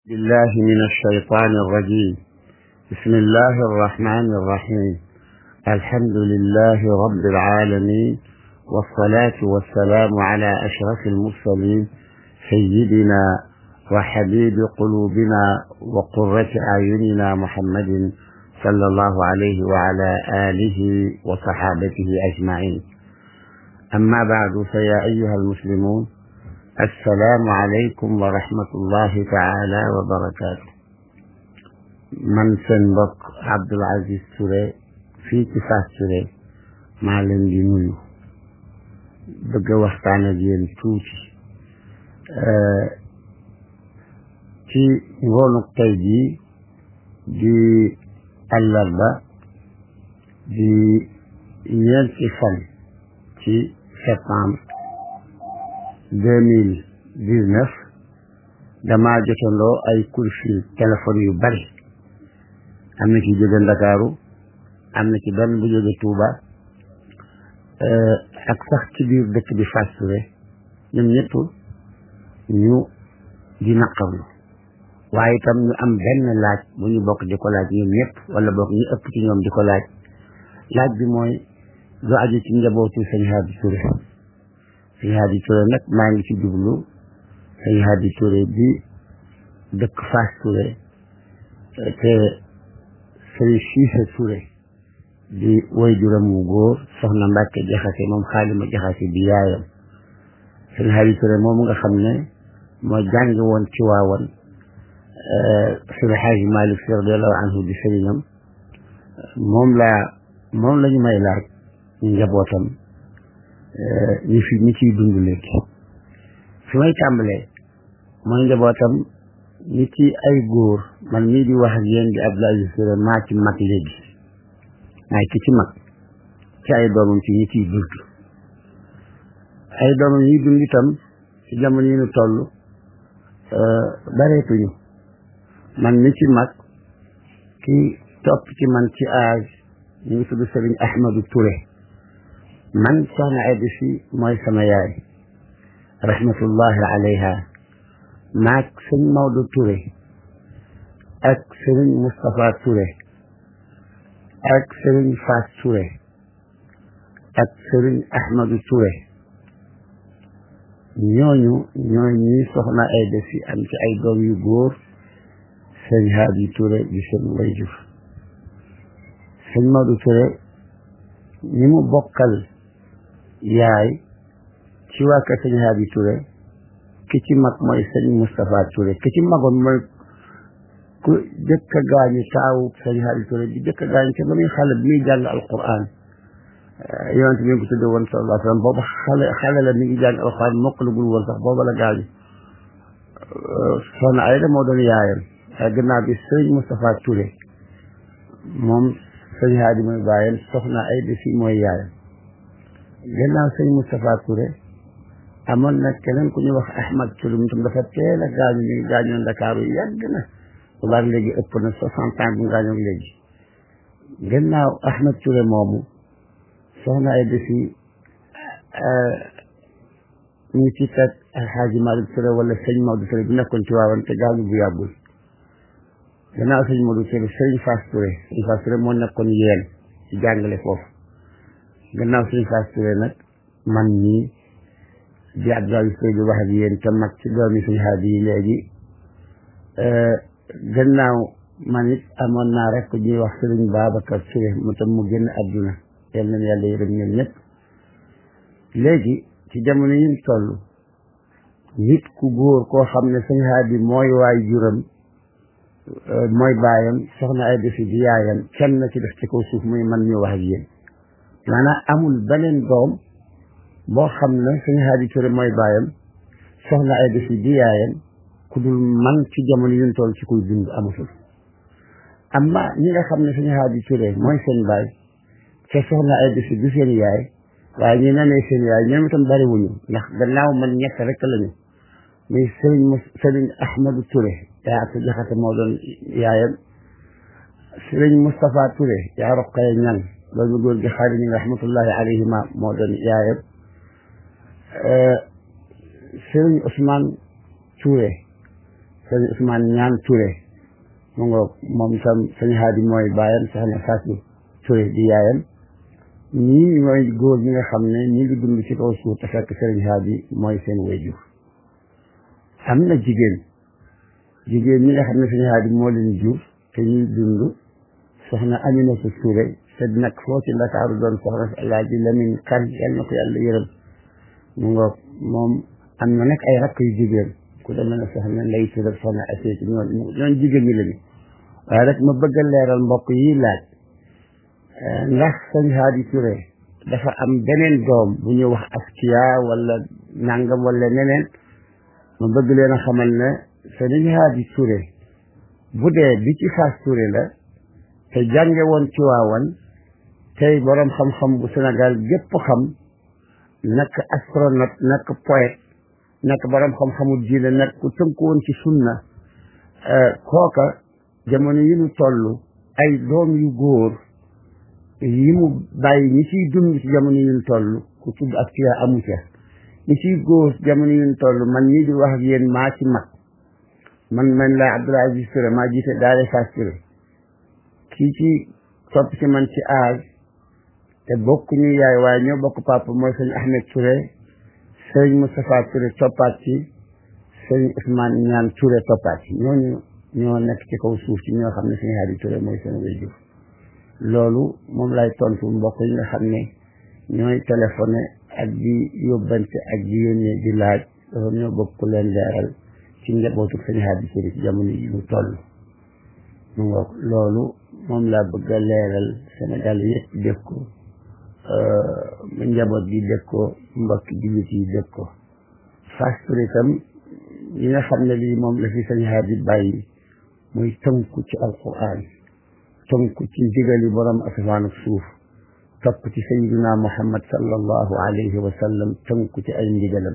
بالله من الشيطان الرجيم بسم الله الرحمن الرحيم الحمد لله رب العالمين والصلاة والسلام على أشرف المرسلين سيدنا وحبيب قلوبنا وقرة أعيننا محمد صلى الله عليه وعلى آله وصحابته أجمعين أما بعد فيا أيها المسلمون السلام عليكم ورحمة الله تعالى وبركاته man seen mbokk Abdoul Aziz Touré fii ci Fass Touré maa leen di nuyu bëgg a waxtaan ak yéen tuuti ci ngoonuk tey jii di àllarba di ñeenti fan ci septembre deux mille dix neuf damaa jotandoo ay coup de fil téléphone yu bari am na ci jóge Ndakaaru am na ci benn bu jóge Touba ak sax ci biir dëkk bi Fass Touré ñoom ñëpp ñu di naqarlu waaye itam ñu am benn laaj bu ñu bokk di ko laaj ñoom ñëpp wala bokk ñu ëpp ci ñoom di ko laaj laaj bi mooy lu aju ci njabootu sëñ Hadi Touré sëñ Hadi Touré nag maa ngi ci jublu sëñ Hadi Touré bi dëkk Fass Touré te sëriñ Siise Touré di woy juram wu góor soxna Mbàkke jaxase moom xaalima jaxase di yaayam sëñ Hadi Touré moom nga xam ne moo jàngi woon ci waawan sëñ Xaaji Malik Si radiyallahu anhu di sëriñam moom laa moom la ñu may laaj njabootam ñi fi ñi ciy dund léegi fi may tàmbalee mooy njabootam ñi ci ay góor man mii di wax ak yéen di Abdoul Aziz Touré maa ci mag léegi maay ki ci mag ci ay doomam ci ñi ciy dund ay doomam ñi dund itam ci jamono yi ñu toll bareetuñu man mi ci mag ki topp ci man ci âge ñu ngi tudd Sëriñ Ahmadou Touré man soxna Ayda Si mooy sama yaay rahmatullahi alayha maag sëñ Maodo Touré ak sëriñ Moustapha Touré ak sëriñ Fass Touré ak sëriñ Ahmadou Touré ñooñu ñooy ñi soxna Ayda Si am ci ay doom yu góor sëñ Hadi Touré di seen wayjur sëñ Maodo Touré ñi mu bokkal yaay ci waa kër sëñ Hadi Touré ki ci mag mooy sëñ Moustapha Touré ki ci magoon mooy ku jëkk a gaañu taawu sëñ Hadi Touré di jëkk a gaañu te ba muy xale bi muy jàng alquran yonent mi ngi ko tudde woon sallallahu alayhi wa sallam booba xale xale la mi ngi jàng alquran mokkalagul woon sax booba la gaañu soxna Ayda moo doon yaayam waaye gannaaw bi sëñ Moustapha Touré moom sëñ Hadi mooy baayam soxna Ayda si mooy yaayam gannaaw sëñ Moustapha Touré amoon na keneen ku ñuy wax Ahmad Touré mu tam dafa teel a gaañu ñu ngi gaañoo Ndakaaru yàgg na boobaag léegi ëpp na soixante ans bu gaañoo léegi gannaaw Ahmad Touré moomu soxna ay defi ñu ci teg Alxaaji Malick Touré wala sëñ Maodo Touré bi nekkoon ci waawan te gaañu bu yàggul gannaaw sëñ Maodo Touré sëriñ Fass Touré sëriñ Fass Touré moo nekkoon yéen ci jàngale foofu gannaaw sëriñ Fass Touré nag man ñii di Abdoul Aziz Touré di wax ak yéen te mag ci doomi suñu Hadi yi léegi gannaaw man it amoon naa rek ku ñuy wax sëriñ Babacar Touré mu tam mu génn adduna yal na yàlla yërëm ñoom ñëpp léegi ci jamono yi ñu toll nit ku góor koo xam ne suñu Hadi mooy waay juram mooy baayam soxna ay defi di yaayam kenn na ci def ci kaw suuf muy man ñu wax ak yéen maanaam amul beneen doom boo xam ne sëñ Hadi Touré mooy baayam soxna ay defi di yaayam ku dul man ci jamono yuñ toll ci kuy dund amatul amma ñi nga xam ne sëñ Hadi Touré mooy seen baay te soxna ay defi du seen yaay waaye ñu nanee seen yaay ñoom itam bariwuñu ndax gannaaw man ñett rek lañu muy sëriñ m sëriñ Ahmadou Touré yaa atu jaxate moo doon yaayam sëriñ Moustapha Touré yaa roqee ñan loolu góor gi xaari ñi nga rahmatullahi alayhima moo doon yaayam sëriñ Ousmane Touré sëñ Ousmane ñaan Touré mu ngoog moom itam sëñ Haadi mooy baayam soxna Fatou Touré di yaayam ñii mooy góor ñi nga xam ne ñi ngi dund ci kaw suuf te fekk sëriñ Haadi mooy seen wayjur am na jigéen jigéen ñi nga xam ne sëñ Haadi moo leen jur te ñuy dund soxna Aminata Touré te nag foo ci Ndakaaru doon soxna si Alaaji Lamin Kan yal na ko yàlla yërëm mu ngoog moom am na nag ay rakk yu jigéen ku demee ne soxna Ndey Touré soxna Asee ci ñoon ñoon jigéen ñi lañu waaye rek ma bëgg a leeral mbokk yi laaj ndax sëñ Haadi Touré dafa am beneen doom bu ñu wax askiya wala nangam wala neneen ma bëgg leen a xamal ne sëñ Haadi Touré bu dee bi ci Fass Touré la te jànge woon ci waawan tey boroom xam-xam bu Sénégal gépp xam nekk astronaute nekk poète nekk boroom xam-xamu diine nekk ku tënku woon ci sunna kooka jamono yi ñu toll ay doom yu góor yi mu bàyyi ñi ciy dund ci jamono yi ñu toll ku tudd ak tiya amu ca ñi ciy góor jamono yi ñu toll man ñii di wax ak yéen maa ci mag man man laa Abdoul Aziz Touré maa jiite daare Fass Touré kii ci topp ci man ci aaj te bokk ñu yaay waaye ñoo bokk papa mooy sëñ Ahmed Touré sëñ Moustapha Touré toppaat ci sëñ Ousmane ñaan Touré toppaat ci ñooñu ñoo nekk ci kaw suuf ci ñoo xam ne sëñ Haadi Touré mooy seen waajur loolu moom lay tontu mbokk yi nga xam ne ñooy téléphoné ak di yóbbante ak di yónnee di laaj dafa ñoo bokk leen leeral ci njabootu sëñ Haadi Touré ci jamono yi ñu toll mu ngoog loolu moom laa bëgg a leeral Sénégal yëpp dégg ko njaboot gi dégg ko mbokk jullit yi dégg ko Fass Touré itam yi nga xam ne lii moom la fi sëñ Haadi bàyyi muy tënku ci alquran tënku ci ndigali borom asamaan ak suuf topp ci sayyidina Muhammad sallallahu alayhi wa sallam tënku ci ay ndigalam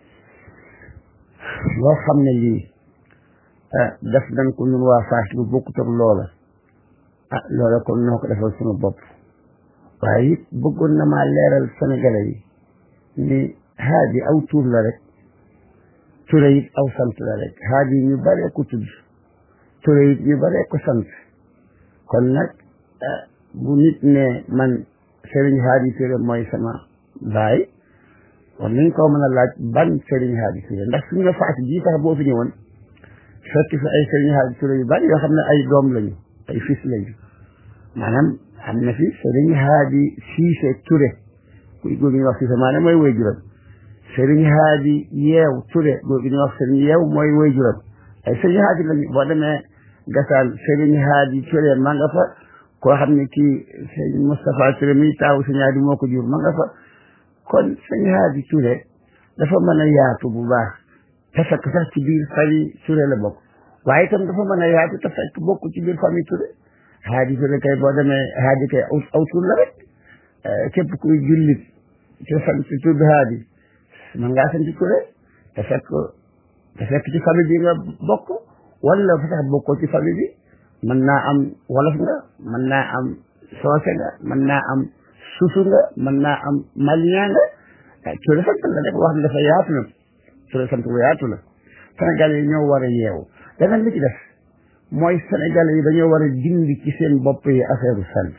loo xam ne lii def nañ ko ñun waa Fass lu bokkut ak loola ah loola kon noo ko defal suñu bopp waaye it bëggoon na maa leeral sénégalais yi ni Haadi aw tur la rek Touré it aw sant la rek Haadi ñu baree ko tudd Touré it ñu baree ko sant kon nag bu nit ne man Serigne Haadi Touré mooy sama baay war nañ koo mën a laaj ban Serigne Haadi Touré ndax suñu la faat bii sax boo fi ñëwoon fekk fi ay Serigne Haadi Touré yu bari yoo xam ne ay doom lañu ay fils lañu maanaam am na fi Serigne Haadi Cissé Touré kuy góor gi ñuy wax Cissé maanaam mooy woy juróom Serigne Haadi Yeew Touré góor gi ñuy wax Serigne Yeew mooy woy juróom ay Serigne Haadi lañu boo demee gasaan Serigne Haadi Touré ma nga fa koo xam ne kii sëñ Moustapha Touré mi taawu sëñ Haadi moo ko jur ma nga fa kon sëñ Haadi Touré dafa mën a yaatu bu baax te fekk sax ci biir famille Touré la bokk waaye itam dafa mën a yaatu te fekk bokk ci biir famille Touré Haadi Touré kay boo demee Haadi kay aw aw tur la rek képp kuy jullit ci sant tudd Haadi man ngaa sant Touré te fekk te fekk ci famille bi nga bokk wala fa sax bokkoo ci famille bi mën naa am wolof nga mën naa am soose nga mën naa am susu nga mën naa am malien nga Touré sant la rek wax ne dafa yaatu na Touré sant bu yaatu la Sénégal yi ñoo war a yeewu leneen li ci def mooy Sénégal yi dañoo war a dindi ci seen bopp yi affaire sant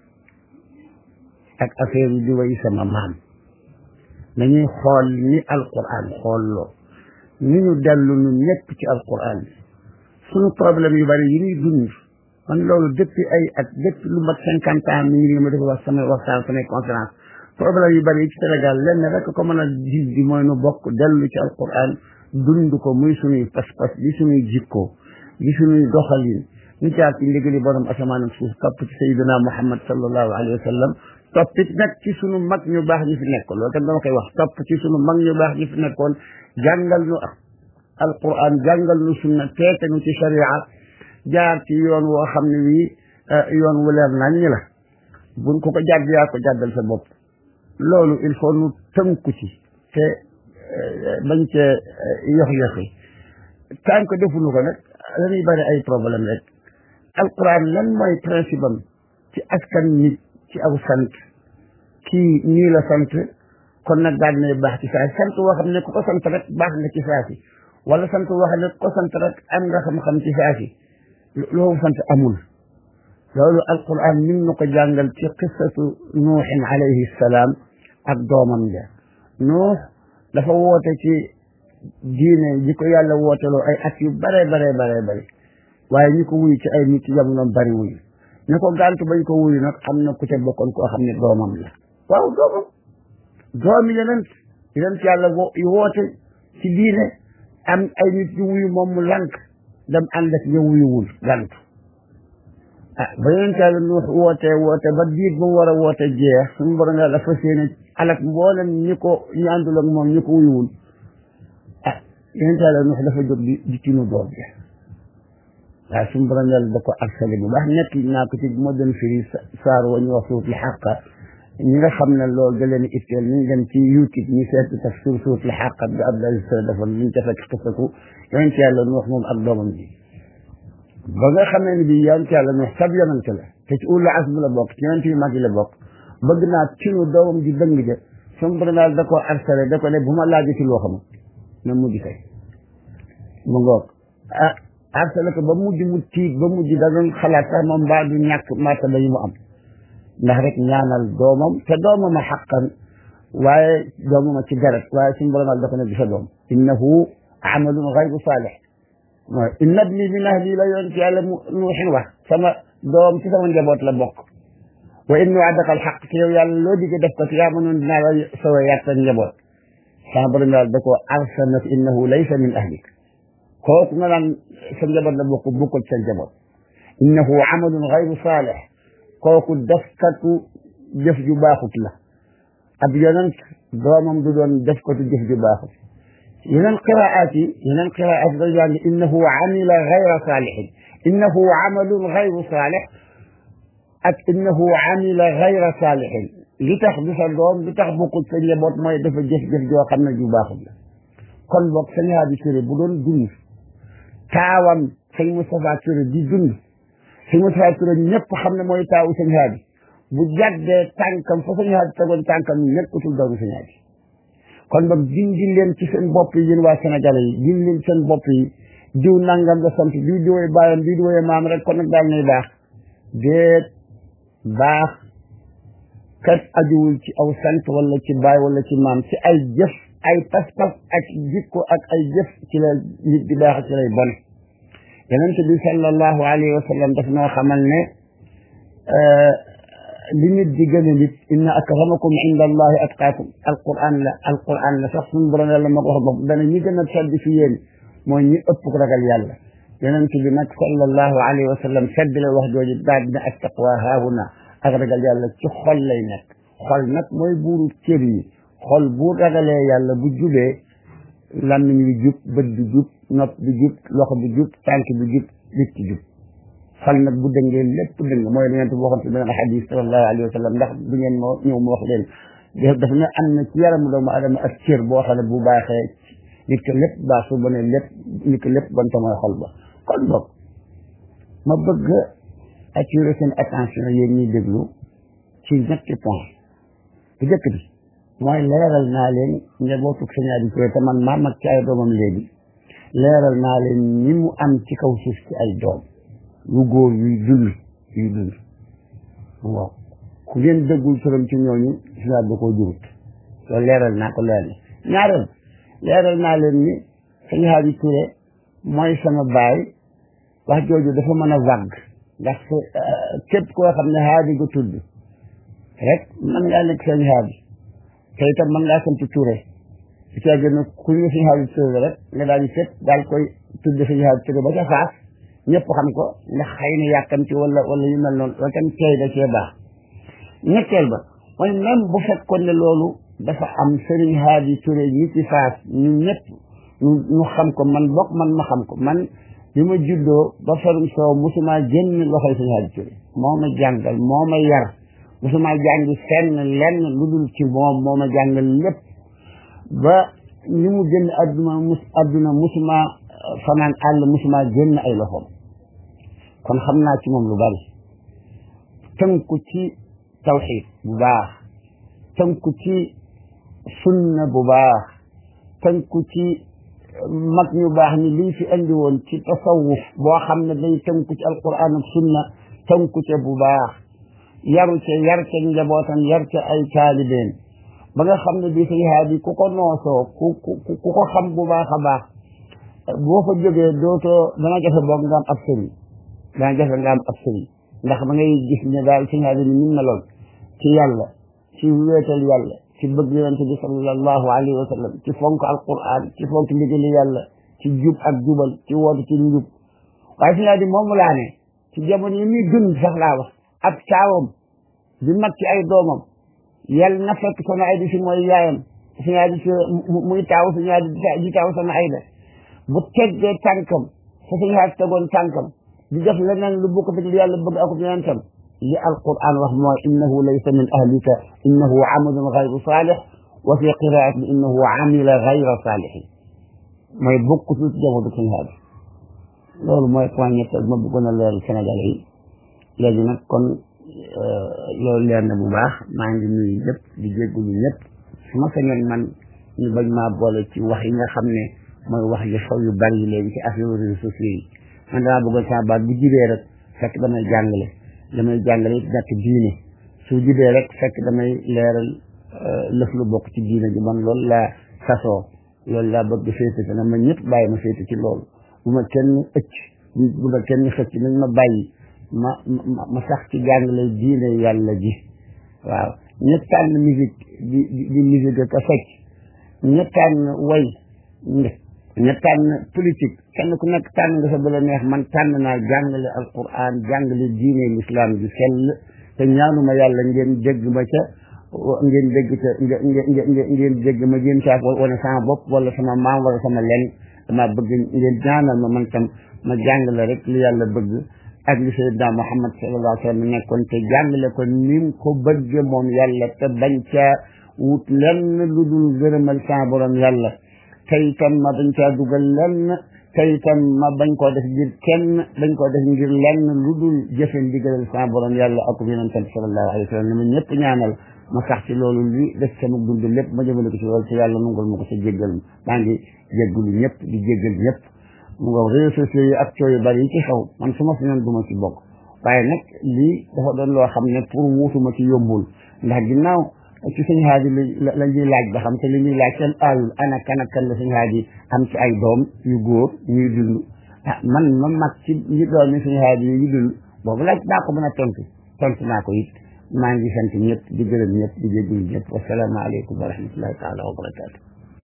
ak affaire di way sama maam nañuy xool ni alquran xoolloo ni ñu dellu ñu ñëpp ci alquran suñu problème yu bari yi ñuy dund man loolu depuis ay at depuis lu mat cinquante ans mi ngi ma def wax samay waxtaan samay conférence problème yu bari yi ci Sénégal lenn rek ko mën a gis di mooy nu bokk dellu ci alquran dund ko muy suñuy pas-pas di suñuy jikko di suñuy doxalin ñu jaar ci ndigali borom asamaan ak suuf topp ci sayyidina Muhammad sallallahu alayhi wa sallam toppit nag ci sunu mag ñu baax ñi fi nekkoon loolu tam dama koy wax topp ci sunu mag ñu baax ñi fi nekkoon jàngal ñu alquran jàngal ñu sunna teete ñu ci sharia jaar ci yoon woo xam ne wii yoon wu leer nañ ñi la buñ ko ko jàdd yaa ko jàddal sa bopp loolu il faut nu tënku ci te bañ cee yox-yoxi tant que defuñu ko nag dañuy bari ay problème rek alquran lan mooy principe am ci askan nit ci aw sant kii nii la sant kon nag daal dinay baax ci saa sant woo xam ne ku ko sant rek baax nga ci saa si wala sant wax ne ko sant rek am nga xam-xam ci saasi loolu sant amul loolu alquran min na ko jàngal ci qissatu nuuxin alayhi salaam ak doomam ja nuux dafa woote ci diine ji ko yàlla wooteloo ay at yu bare bare bare bare waaye ñi ko wuyu ci ay nit jamonoom bari wuyu ne ko gàntu bañ ko wuyu nag am na ku ca bokkoon koo xam ne doomam la waaw doomam doomi yeneen yeneen yàlla woote ci diine am ay nit yu wuyu moom mu lank dem ànd ak ñu wuyuwul gàntu ah ba yeneen yàlla nu woote woote ba diit ba mu war a woote jeex suñu borom yàlla dafa séene alak mboolem ñi ko ñu àndul ak moom ñi ko wuyuwul ah yeneen yàlla nu dafa jóg di di tinu doom ja waaye suñu borom yàlla da ko arsale bu baax nekk naa ko ci moo doon firi saar wa ñu wax suutul xàqa ñi nga xam ne loolu da leen itteel ñu dem ci youtube ñu seet tafsir suutul xàqa bi Abdoulaye Sow defoon ñu ca fekk xisatu yonent yàlla nu wax moom ak doomam ji ba nga xamee ne bii yonent yàlla nu wax sab yonent la te ci ulul azmi la bokk ci yonent yu mag yi la bokk bëgg naa tinu doomam ji dëng ja suñu borom yàlla da ko arsale da ko ne bu ma laajee ci loo xam na mujj kay mu ngoog ah arsale ko ba mujj mu tiit ba mujj da doon xalaat sax moom mbaa du ñàkk martaba yi mu am ndax rek ñaanal doomam te doomam a xaqan waaye doomam a ci deret waaye suñu borom dafa ne du sa doom innahu amalun gayru saalih waaw inna ibni min ahli la yoon ci yàlla mu nuuxin wax sama doom ci sama njaboot la bokk wa in waadaka alxaq te yow yàlla loo digge def ko ci yaa mënoon dinaa la sowe yàq sa njaboot sama borom yàlla da koo arsalna innahu laysa min ahlik kooku nga naan sa njaboot la bokk bokkul sa njaboot innahu amalun gayru saalih kooku defkatu jëf ju baaxut la ab yonent doomam du doon defkatu jëf ju baaxut yeneen qiraat yi yeneen qiraat da jàng innahu amila gayra saalihin innahu amalun gayru saalih ak innahu amila gayra saalihin li tax du sa doom li tax bokkul sa njaboot mooy dafa jëf-jëf joo xam ne ju baaxut la kon boog sëñ Hadi Touré bu doon dund taawam sëñ Moustapha Touré di dund sëñ Moustapha Touré ñëpp xam ne mooy taawu sëñ Hadi bu jàddee tànkam fa sëñ Hadi tegoon tànkam nekkatul doomu sëñ Hadi kon boog dindi leen ci seen bopp yi yéen waa Sénégalais yi dindi leen seen bopp yi diw nangam la sant diw di woy baayam diw di woy maam rek kon nag daal nay baax déet baax kat ajuwul ci aw sant wala ci baay wala ci maam ci ay jëf ay pas-pas ak jikko ak ay jëf ci la nit di baax ci lay bon yonent bi sallallahu alayhi wa sallam daf noo xamal ne li nit di gën a nit inna akramakum inda allahi atqaakum alquran la alquran la sax suñu borom yàlla ma ko wax bopp dana ñi gën a sedd fi yéen mooy ñi ëpp ko ragal yàlla yonent bi nag sallallahu alayhi wa sallam sedd la wax jooju daal dina ak taqwa haahuna ak ragal yàlla ci xol lay nekk xol nag mooy buuru cër yi xol bu ragalee yàlla bu jubee làmmiñ bi jub bët bi jub nopp bi jub loxo bi jub tànk bi jub nit ki jub xol nag bu dëngee lépp dëng mooy li ngeen waxoon ci beneen xadis sallallahu alayhi wa sallam ndax du ngeen moo ñëw mu wax leen dafa ne am na ci yaramu doomu adama ak cër boo xam ne bu baaxee nit ko lépp baax su bonee lépp nit ko lépp bon te mooy xol ba kon boog ma bëgg attirer seen attention yéen ñuy déglu ci ñetti point bu njëkk bi mooy leeral naa leen njabootu Sëñ Hadi Touré te man maa mag ci ay doomam léegi leeral naa leen ñi mu am ci kaw suuf ci ay doom yu góor yuy dund yuy dund waaw ku ngeen dëggul turam ci ñooñu Sëñ Hadi da koo jurut loolu leeral naa ko leer na ñaareel leeral naa leen ni Sëñ Hadi Touré mooy sama baay wax jooju dafa mën a vague ndax képp koo xam ne Hadi nga tudd rek mën ngaa nekk Sëñ Hadi te itam mën ngaa sant Touré su caa gën a ku ñu Sëñ Hadi Touré rek nga daal di seet daal koy tudd Sëñ Hadi Touré ba ca faas ñëpp xam ko ndax xëy na yàkkamti wala wala yu mel noonu wala tam tey da cee baax ñetteel ba mooy même bu fekkoon ne loolu dafa am Sëriñ Hadi Touré ñi ci faas ñu ñëpp ñu xam ko man bokk man ma xam ko man bi ma juddoo ba farum soow musuma génn loxoy Sëñ Hadi Touré moo ma jàngal moo ma yar musuma jàngi fenn lenn lu dul ci moom moo ma jàngal lépp ba ni mu génn adduna mus adduna musuma fanaan àll musuma génn ay loxoom kon xam naa ci moom lu bari tënku ci tawxiid bu baax tënku ci sunna bu baax tënku ci mag ñu baax ni liñ fi andi woon ci tasawuf boo xam ne day tënku ci alquran ak sunna tënku ca bu baax yaru ca yar ca njabootam yar ca ay taalibeen ba nga xam ne bii sëñ haadi ku ko noosoo ku ku ku ko xam bu baax a baax boo fa jógee dootoo dana jafe boog nga am ab sëriñ dana jafe nga am ab sëriñ ndax da ngay gis ne daal sëñ haadi ni nim meloon ci yàlla ci wéetal yàlla ci bëgg yonente bi sallallahu alayhi wa sallam ci fonk alquran ci fonk ndigali yàlla ci jub ak jubal ci woote ci njub waaye sëñ haadi moomu laa ne ci jamono yi muy dund sax laa wax ab taawam di mag ci ay doomam yàlla na fekk sama ay di si mooy yaayam suñu ay di si muy taaw suñu ay di taaw sama ay da bu teggee tànkam fa suñu ay tegoon tànkam di def leneen lu bokk fi yàlla bëgg ak yonentam li alquran wax mooy innahu laysa min ahlika innahu amalun gayru salih wa fi qiraatin innahu amila gayra salihin mooy bokk ci jamono suñu ay loolu mooy point ñett ma bëggoon a leeral Sénégal yi léegi nag kon loolu leer na bu baax maa ngi nuyu ñëpp di jéggulu ñëpp su ma sañoon man ñu bañ maa boole ci wax yi nga xam ne mooy wax yu xaw yu bari léegi ci affaire réseaux sociaux yi man damaa bëggoon sama baat bu jibee rek fekk damay jàngale damay jàngale it nekk diine su jibee rek fekk damay leeral lëf lu bokk ci diine ji man loolu laa sasoo loolu laa bëgg féete te na ma ñëpp bàyyi ma féete ci loolu bu ma kenn ëcc bu ma kenn xëcc nañ ma bàyyi ma ma ma sax ci jàngale diine yàlla ji waaw ña tànn musique di di musique ka fecc ña tànn way ña tànn politique kenn ku nekk tànn nga sa bëla neex man tànn naa jàngale alquran jàngale diine l'islam ji sell te ñaanuma yàlla ngeen dégg ma ca ngeen dégg ca ngeen ngeen dégg ma ngeen caaf wane sama bopp wala sama maam wala sama len dama bëgg ngeen ñaanal ma man tam ma jàngale rek li yàlla bëgg ak li sayyidina Muhammad sallallahu alayhi wa sallam nekkoon te jàngale ko ni mu ko bëgge moom yàlla te bañ caa wut lenn lu dul gërëmal sa borom yàlla te itam ma bañ caa dugal lenn te itam ma bañ koo def ngir kenn bañ koo def ngir lenn lu dul jëfe ndigalal sa borom yàlla ak yonentam sallallahu alayhi wa sallam ne ma ñëpp ñaanal ma sax ci loolu li def sama dund lépp ma jëmale ko ci loolu te yàlla nungul ma ko sa jéggal maa ngi jéggalu ñëpp di jéggal ñëpp mu nga réseaux sociaux yi ak coow yu bari yi ci xew man su ma fi noon duma ci bokk waaye nag lii dafa doon loo xam ne pour wuutuma ci yombul ndax ginnaaw ci suñu xaaji la la ñuy laaj ba xam te li ñuy laaj seen aayul ana kan ak kan la suñu xaaji am ci ay doom yu góor ñuy dund ah man ma mag ci ñi doom yi suñu xaaji yi dund boobu laaj naa ko mën a tontu tontu naa ko it maa ngi sant ñëpp di gërëm ñëpp di jégalu ñëpp wasalaamaaleykum wa rahmatullahi taala wa barakaatu